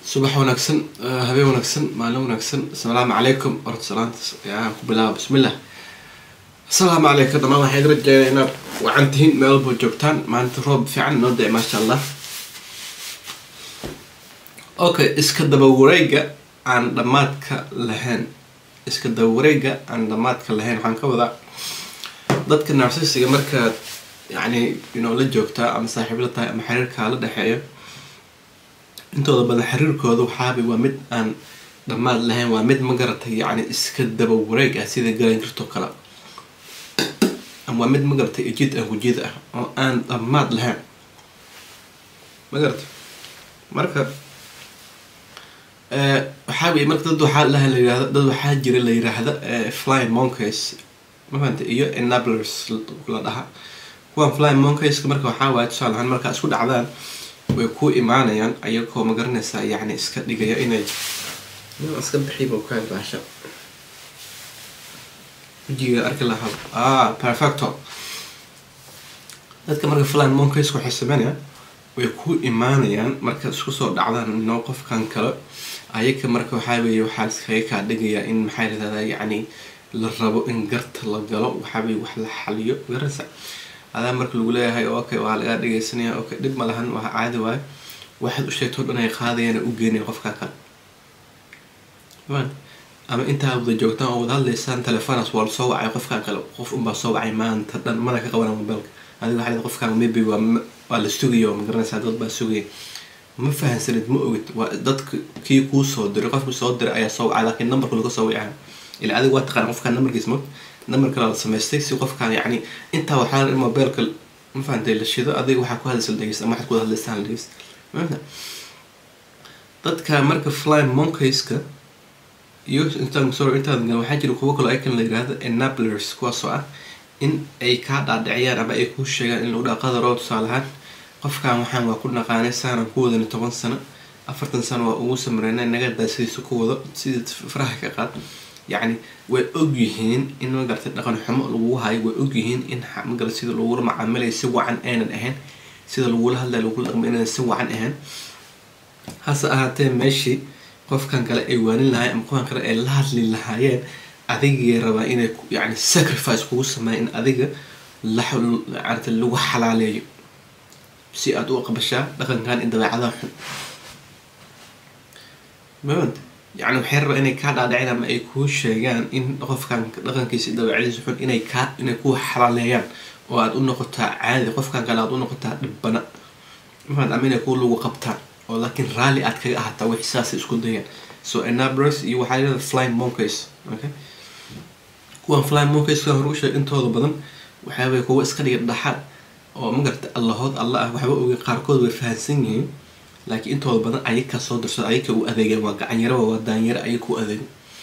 subax wanaagsan habeen wanaagsan maalin wanaagsan asalaamu calaykum horta salaanta ayaan ku bilaaba bismillah asalaamu calaykum dhamaan waxaan idin rajeynaa inaad wacan tihiin meel walba joogtaan maalinta roob fiican inoo da maasha allah okay iska daba wareega aan dhamaadka lahayn iska daba wareega aan dhamaadka lahayn waxaan ka wadaa dadka narsisiga markaad yacni inoo la joogtaa ama saaxiib la tahay ama xiriirkaa la dhexeeyo intooda badan xiriirkooda waxaaba waa mid aan dhammaad lahayn waa mid ma garatay yacni iska daba wareeg ah sida galan karto kale ama waa mid ma garatay ejid aan gujid ah oo aan dhammaad lahayn ma garatay marka waxaa weye marka dad waxaa laha la yirahdo dad waxaa jira la yiraahda flying monkeys ma fahanta iyo enablers la dhaha kuwan flying monkeys marka waxaa waaye tusaale ahaan markaa isku dhacdaan way ku imaanayaan ayagoo ma garanaysaa yacni iska dhigaya inay iska bixiiba kaan baasha wajiga arki lahaa ah perfecto dadka marka flying monkeys waxay sameynayaan way ku imaanayaan marka isku soo dhacdaan inoo qofkan kale ayaga marka waxaa weeye waxaa iskaga kaa dhigayaa in maxaa yidhahdaa yacni la rabo in garta la galo waxaa weye wax la xaliyo garanaysa adaa marka lagu leeyahay okay waa lagaa dhegeysanaya okay dhib ma lahan waa caadi waayo waxaad u sheegto dhan ay qaadayaan u geenaya qofkaa kale ama intaa wada joogtaan oo wada hadlaysaan telefonas waa lasoo wacay qofkan kale qof unbaa soo wacay maanta dhan mana ka qabana mobiilka adiga waxaa qofkaan maybe waa waa la sugaya ma garanaysaa dad baa sugaya ma fahansanid ma ogid waa dadka kii kuu soo diray qofkii soo diray ayaa soo wacay laakiin numberka laga soo wicaha ila adiga waa taqaana qofkaan numberkiis ma number kale la samaystay si qofkaan yacni intaa waxaa in mobiilka ma fahantay la shido adiga waxaa ku hadlaysa la dhegeysta ama waxaad ku hadlaystaan la dhegeysta mafahanta dadka marka flying monkeyska iyo intaan sorry intaan gal waxaa jira kuwo kaloo ayakan la yirahdo enablers kuwaasoo ah in ay kaa dhaadhiciyaan ama ay kuu sheegaan in lagu dhaha qadaroo tusaale ahaan qofkan waxaan waa ku dhaqaanay saanan ku wadani toban sano afartan sano waa ugu samreynay nagadaa sidiisa ku wado sidii faraha ka qaad yacni way ogyihiin in magarata dhaqan xumo lagu hayo way ogyihiin in magara sida lagula macaamilaya si wacan aynan ahayn sida lagula hadlaya lagula dhaqmo inaynan si wacan ahayn hase ahaatee meeshii qofkan kale ay waanin lahayen ama qofkan kale ay la hadli lahaayeen adigay rabaa inay yani sacrifice kugu sameeya in adiga laarata lagu xalaaleeyo si aada u aqbashaa dhaqankan in dabeecadaha xun mafant yani waxay rabaa inay kaa dhaadhicin ama ay kuu sheegaan in qofkan dhaqankiisa dabeecadiisa xun inay kaa inay ku xalaaleeyaan oo aada u noqotaa caadi qofkan kale aada u noqotaa dhibbana mafant ama inay ku lagu qabtaan oo laakiin raalli aad kaga ahataa wixi saasay isku dayaan so enablers iyo waxaa yirahda flying monkeys okay kuwan flying monkeys kan hore u sheeg intooda badan waxaa weye kuwa iska dhiga dhaxaad oo magarata allahood alla ah waxba oge qaarkood way fahansan yihiin laakiin intooda badan ayaka soo dirsado ayaka u adeegeen waa gacanyaraba waa daanyaro ayaka u adeego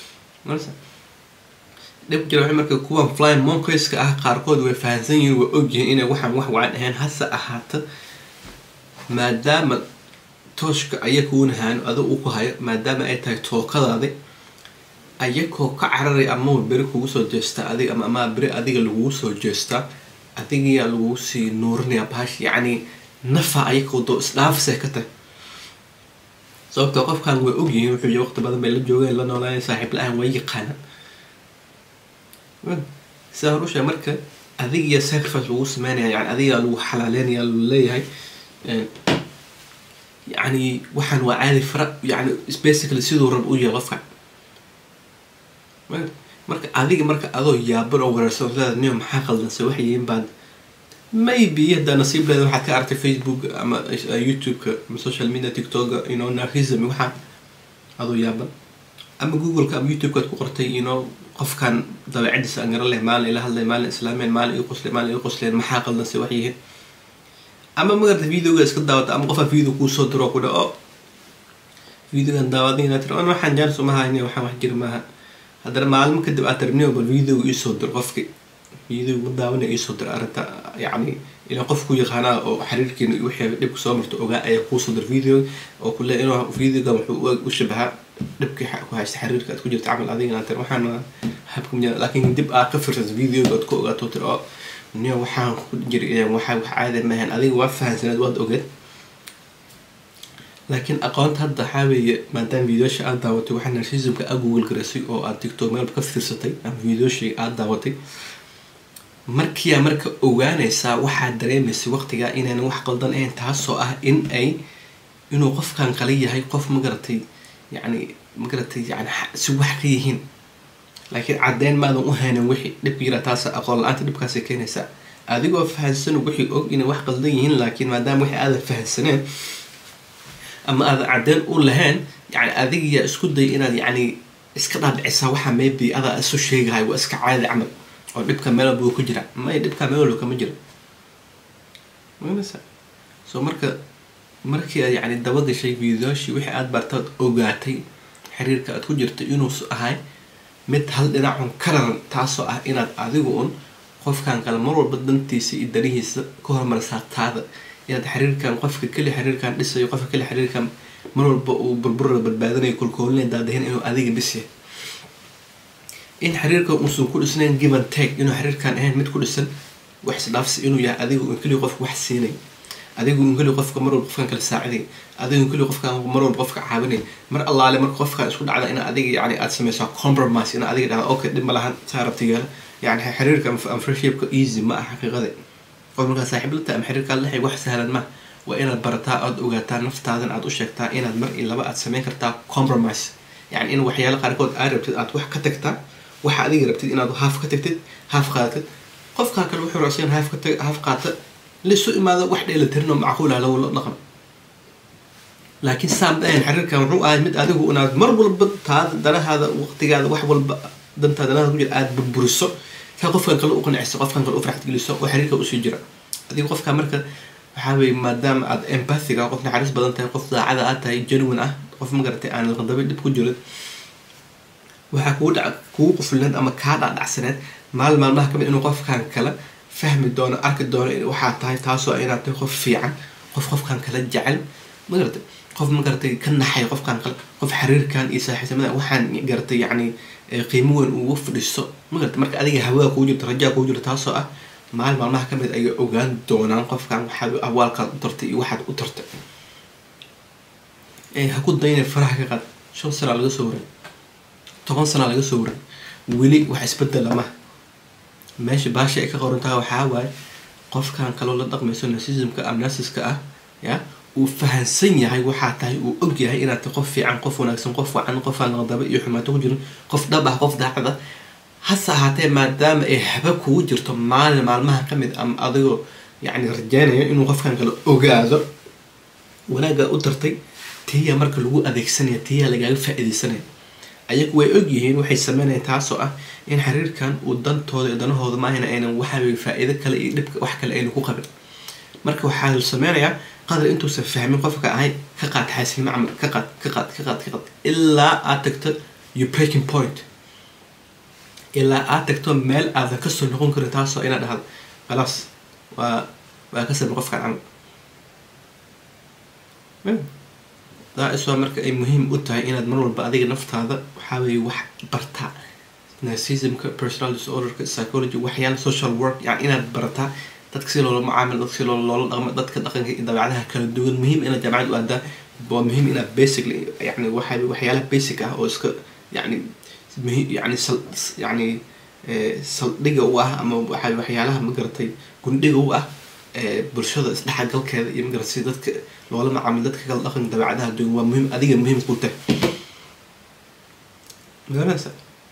dhib jira waxay marka kuwan flying monkeyska ah qaarkood way fahansan yihiin way ogyihiin inay waxaan wax wacan ahayn hase ahaata maadaama tooshka ayakuuna haano adag u ku hayo maadaama ay tahay tookadaadi ayakoo ka cararay amaba beri kugu soo jeestaa adig ama amaa beri adiga lagugu soo jeestaa adigayaa lagugu sii nuurinayaa bahash yacni nafa ayakoo doo isdhaafisay ka tahay sababtoo qofkan way ogyihiin wuxuu waqti badan bay la joogeen la noolaayeen saaxiib la-aan way yaqaanaan sidaa hor usheeg marka adigiya sacrifice lagu sameynaya yani adigaa lagu xalaaleynaya lagu leeyahay yani waxaan waa caadi fara yani basically siduu rab u yahay qofka marka adiga marka adoo yaaban oo wareersan leeda niyo maxaa qaldanse waxay yihiin baad maybe haddaa nasiib leeda waxaad ka aragtay facebook ama youtube-ka ama social media tiktoka you know narhism waxaa adoo yaaban ama google-ka ama youtube-ka ad ku qortay you know qofkan dabeecadiisa aan garan leh maalin ila hadlay maalin islaameen maalin ii qosleen maalin ii qosleen maxaa qaldanse waxay yihiin ama magarta videoga iska daawata ama qofaa video kuu soo diro ku dha o videogan daawadina tiri an waxaan jaanis uma hayni waxaan wax jiri maaha haddana maalmo kadib aad tarniyo bal videoga iisoo dir qofki video ma daawana iisoo dir arrinta yacni ilaa qof ku yaqaanaa oo xiriirkiina wixii dhibka soo marto ogaa ayaa kuusoo dir video oo kule inuu videogan wuxuu u shabahaa dhibkii ku haysta xiriirka aad ku jirta camal adigana tir waxaan habka laakiin dib aad ka firsata videoga aad ku ogaato tir oo niyo waxaan ku jiri waxaa wax caadi maahan adiga waa fahansaneed waad ogeed laakiin aqoonta hadda waxaa weeye maadaama videosha aada daawatay waxaa narcismka a google garaysay oo aad tiktok meelba ka fiirsatay ama videoshii aada daawatay markiyaa marka ogaanaysaa waxaad dareemaysay waqtigaa inaynan wax qaldan ahayn taasoo ah in ay inuu qofkan qala yahay qof magaratay yacni magaratay yani si wax ka yihiin laakiin caddeyn maadan u haynin wixii dhibka yira taas aqoon la-aanta dhibkaasay keenaysaa adigoo fahansan wixii og inay wax qaldan yihiin laakiin maadaama wixii aadan fahansaneen ama aadan caddeyn u lahayn yani adigiyaa isku day inaad yacni iska dhaadhicisaa waxa maybe adaa isu sheegahay waa iska caadi camal oo dhibka meel walba uu ku jira may dhibka meel walba kama jiro maganaysa so marka markii aad yacni dabagashay videoshii wixii aada bartaad ogaatay xiriirka aad ku jirtay inuus ahay mid hal dhinacun ka raran taasoo ah inaad adigu un qofkan kale mar walba dantiisa iyo danihiisa ka hormarisaa taada inaad xiriirkan qofka keli xiriirkan dhisayo qofka keli xiriirkan mar walba uu burburada badbaadanayo kolkoolina daadahin inuu adiga bisya in xiriirkan uusan ku dhisnayn given take inuu xiriirkan ahayn mid ku dhisan wax isdhaafsi inuu yahay adigu un keliya qofka wax siinay adigu un keliya qofka mar walba qofkan kala saaciday adigu un keliya qofkan mar walba qofka caawinay mar allaale marka qofkan isku dhacda in adiga yani aad sameysaa compromise in adiga dhahda okay dhib ma lahan saa rabtigeela yani xiriirka ama friendshipka easy ma ah xaqiiqada qof markaa saaxiib la tahay ama xiriirkaa la wax sahlan ma waa inaad barataa aada ogaataa naftaadan aad u sheegtaa inaad mar iyo laba aad sameyn kartaa compromise yani in waxyaala qaarkood aad rabtid aad wax ka tagtaa waxa adiga rabtid inaad haaf ka tagtid haaf qaadatid qofkaa kale wuxuu racsan haaf ka tag haaf qaata laisu imaado wax dheelatirinoo macquul ah lawala dhaqan laakiin saam dhahayn xiriirkan wuxuu ahay mid adigu inaad mar walba taada danahaada waqtigaada wax walba dantaa danahaada ku jira aada burburiso ka qofkan kale u qanciso qofkan kale u farxad geliso oo xiriirka usii jira adiga qofka marka waxaa weye maadaama aad empathiga qof naxariis badan tahay qof daacada aad tahay genuine ah qof magaratay aan laqandaba dhib ku jirin waxaa kugu dhac kugu quflineed ama kaa dhacdhacsaneed maalin maalmaha kamid inuu qofkan kale fahmi doono arki doono waxaa tahay taasoo inaad tahay qof fiican qof qofkan kale jecel magaratay qof magaratay ka naxay qofkan kale qof xiriirkan iyo saaxiibtinimada waxaan garatay yacni qiimo weyn ugu fadhiiso magarata marka adiga hawada kugu jirto rajaa kugu jirto taasoo ah maalin maalmaha kamid ayay ogaan doonaan qofkan waxaad awaalkaad u tartay iyo waxaad u tartay ha ku dayna faraha ka qaad shan sanaa laga soo waray toban sanaa laga soo waray weli wax isbedela maha meesha baasha ay ka qorantaha waxaa waaye qofkan kaloo la dhaqmayso narcismka amnasiska ah ya uu fahansan yahay waxaa tahay uu og yahay inaad tahay qof fiican qof wanaagsan qof wacan qofaan naqdaba iyo xumaato ku jirin qof dhab ah qof daacad ah hase ahaatee maadaama ay haba kugu jirto maalin maalmaha kamid ama adigoo yacni rajeynayo inuu qofkan kale ogaado wanaaggaa u tartay tiyaa marka lagu adeegsanaya tiyaa lagaaga faa-iideysanaya ayagu way og yihiin waxay sameynayaan taasoo ah in xiriirkan uu dantooda iyo danahooda maahayna aynan waxaweye faa-iido kale iyo dhibka wax kale aynu ku qabin marka waxaa la sameynayaa qadar intuusan fahmin qofka ahay ka qaad xaasilnimo camal ka qaad ka qaad ka qaad ka qaad ilaa aad tagto you breaking point ilaa aad tagto meel aadan kasoo noqon karin taasoo inaad dhahdo khalaas waa waa ka sabin qofkan camal daa-iswaa marka ay muhiim u tahay inaad mar walba adiga naftaada waxaa weeye wax bartaa narcismka personal disorderka psychology waxyaala social work yani inaad barataa dadka si loola mucaamil dadka si loola dhaqmo dadka dhaqanka iyo dabeecadaha kala duwan muhiim inaad jaamacad u aadaa waa muhiim inaad basically yani waxa waxyaalaha basic ah oo iska yani muhiim yani sal yani saldhiga u ah ama waxa waxyaalaha magaratay gundhiga u ah bulshada isdhexgalkeeda iyo magarat si dadka loola macaamil dadka kala dhaqan dabeecadaha duwan waa muhiim adiga muhiim ku tahay magaranaysa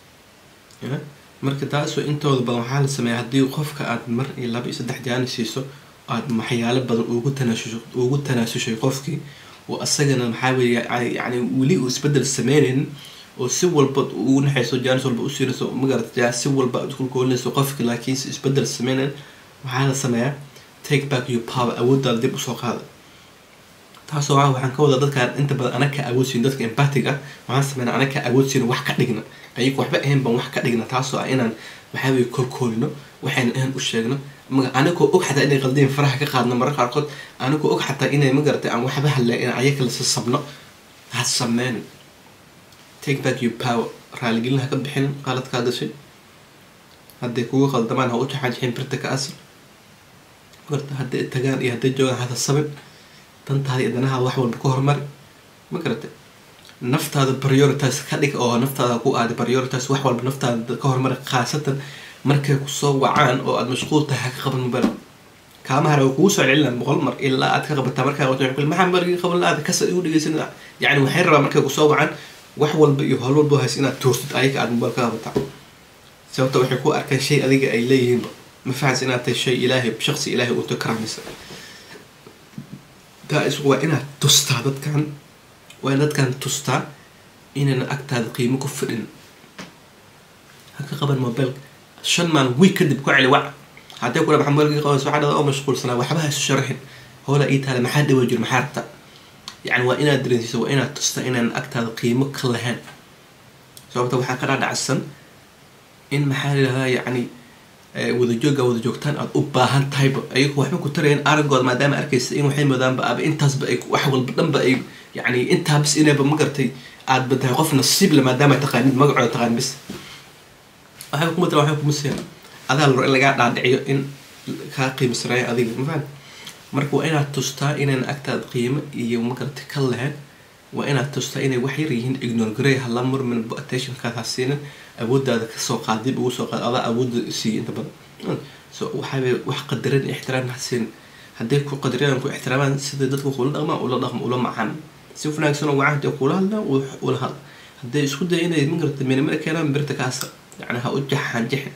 marka taasoo intooda badan waxaa la sameeya haddii qofka aad mar iyo laba iyo saddex jaani siiso aad waxyaalo badan ugu tanaasusho ugu tanaasushay qofkii oo asagana maxaa weeye yani weli uu isbedel sameynaynin oo si walba ugu naxayso jaanis walba u siinayso magarata si walba aad kulkoolinayso qofki laakiinse isbedel sameynayn waxaa la sameeyaa take back your power awooddaada dib usoo qaada taasoo ah waxaan ka wadaa dadkaan inta badan ana ka awoodsiin dadka empatic ah waxaan sameynaa ana ka awoodsiina wax ka dhigna ayagu waxba ahayn baan wax ka dhigna taasoo ah inaan waxaa weye korkoolino waxayna ahan u sheegno anigoo og xataa inay qaldiin faraha ka qaadno mararka qaarkood anigoo og xataa inay magaratay aan waxba hadlay in ayaga lasa sabno ha sameynin take back your power raaligelin ha ka bixinin qaladkaa gashay hadday kugu qaldamaan ha u jaxaajixin birta ka asal marta hadday tagaan iyo hadday joogaan hada sabin dantaada iyo danaha wax walba ka hormari ma garatay naftaada priorities ka dhig oo naftaada ku aada priorities wax walba naftaada ka horumari khaasatan markay kusoo wacaan oo aada mashquul tahay ha ka qaban mobile kaama hara way kugu soo celcelinaa boqol mar ilaa aad ka qabataa markaa qabato waxay ku maxaa markii qaban la-aada kasa igu dhegeysan yacni waxay rabaa markay kusoo wacaan wax walba iyo howl walba hays inaad tuurtid ayaga aada mobile ka qabataa sababta waxay ku arkaan shay adiga ay leeyihiinba ma fahansa inaad tahay shay ilaahay shaqsi ilaahay unta karaamisa taa isku waa inaad tustaa dadkan waa in dadkan tustaa inayna agtaada qiimo ku fidhin ha ka qaban mobilka shan maalin week kadib ku celi wac haddii kula maxaa mobilka qabanaysa waxaa dhada oo mashquulsanaa waxba ha isu sharaxin hoola ii taale maxaa dhawa jir maxaa rabta yacni waa inaad dareensiisa waa inaad tustaa inaan agtaada qiimo ka lahayn sababta waxaa ka dhaadhacsan in maxaa layidhahdaa yacni wadajooga wada joogtaan aada u baahan tahayba ayagu waxba ku tarayeen aragooda maadaama arkaysa in waxay moodaanba aba intaasba ay wax walba dhanba ay yacni intaa bis inayba ma gartay aad ba tahay qof nasiib le maadaama taqaanid magacooda taqaan bis waxay kuma tara waxay kuma siiyaan adaa la rabo in lagaa dhaadhiciyo in kaa qiimsanayo adiga ma fahan marka waa inaad tustaa inaan agtaada qiimo iyo ma gartay ka lahayn waa inaad tustaa inay wax yar yihiin ignore garey hala murmin attentionkaad ha siinin awoodaada kasoo qaad dib ugu soo qaad adaa awoodda siiya inta badan so waxaabay wax qadarin ixtiraam ha siin hadday ku qadariyaan ku ixtiraamaan sida dadka kula dhaqmaan ula dhaqmo ula macaan si wanaagsan oo wacan hadday kula hadlaan ula hadla hadday isku daya inay ma garata minimada keenaan birta kaasa yani ha u jaxaan jixin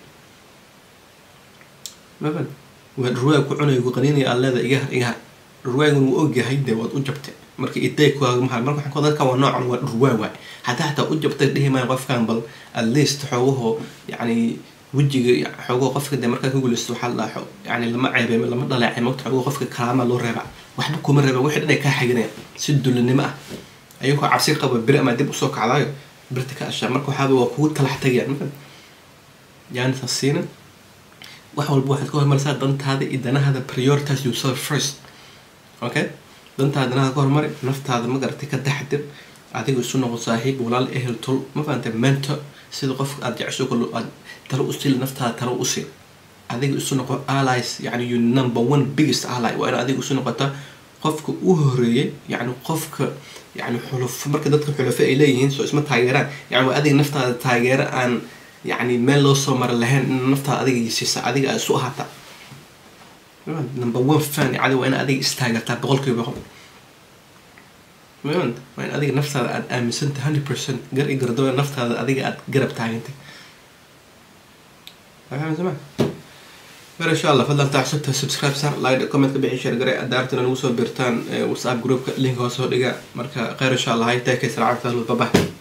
maban waa dhurwaag ku cunay qaniinaya aad leeda iga har iga har dhurwaagan wuu ogyahay dee waad u jabtay marka iday kuagamaha marka waxaan ku dadkan waa noocan waa dhurwaa waay haddii hataa u jabtay dhihi maayo qofkan bal at least xoogahoo yacni wejiga xoogaho qofka dee markaa ka guulaysto waxaa la dhaha yani lama ceebey lama dhaleecay mogta xoogaho qofka kalaama loo reeba waxba kuma reeba wixii dhan ay kaa xiganayaan si dulinimo ah ayagoo cabsi qaba beri ama dib usoo kacdaayo birta ka ashaa marka waxaaba waa kugu talax tagayaan marka yaani tasiina wax walba waxaad ka hormarisaa dantaada iyo danahaada prioritize yourself first okay dantaada danaha ka hormari naftaada ma garatay ka taxdir adiga isu noqo saaxiib walaal ehel tol ma fahantay mentor sida qofka aada jecesho kalo aad talo usili naftaada talo usi adiga isu noqo allies yani you number one biggest ally waa in adiga isu noqota qofka u horeeyay yani qofka yani xulufo marka dadka xulufo ay leeyihiin soo isma taageeraan yani waa adiga naftaada taageero aan yani meel loo soo mara lahayn in naftaada adiga siisa adiga aad isu ahaata number one fan cadi waa in adiga istaagartaa boqolkiiba boqol mayont waa in adiga naftaada aada aaminsantay hundred percent gar i gardoa naftaada adiga aada garab taagantay fahamsama mar insha allah fadlan taxsubta subscribe sar like comment ka bixi share garay adaartana nagu soo birtaan whatsapp groupka link hoos soo dhiga marka kheyr insha allah hay taakay salaam bye bye